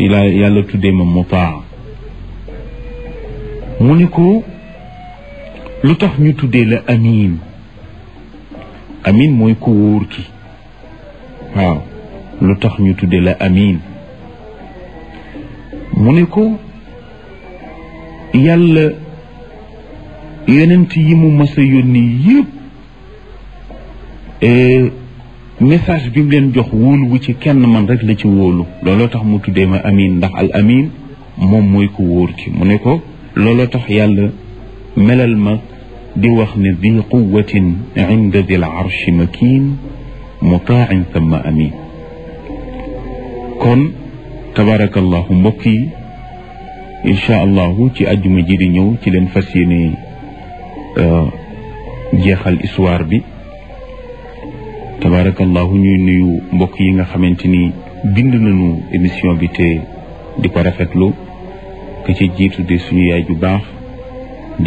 la yàlla tuddee ma mutaa mu ni ko lu tax ñu tuddee la amin amin mooy ku wóor ki waaw lu tax ñu tuddee la amin mu ne ko yàlla yonent yi mu mas a yónni yëpp message bi mu leen jox wóolu wu ci kenn man rek la ci wóolu looloo tax mu tuddee ma amin ndax al amin moom mooy ko wóor ki mu ne ko looloo tax yàlla melal ma di wax ne di quwatin inda dil arshi makin mutaan thumma amin kon tabarakallahu mbokk yi incha allahu ci àjjuma ji di ñëw ci leen fas yéene jeexal histoire bi tabarakallahu ñuy nuyu mbokk yi nga xamante ni bind nañu émission bi te di ko rafetlu ka ci jiitu de suñu yaay ju baax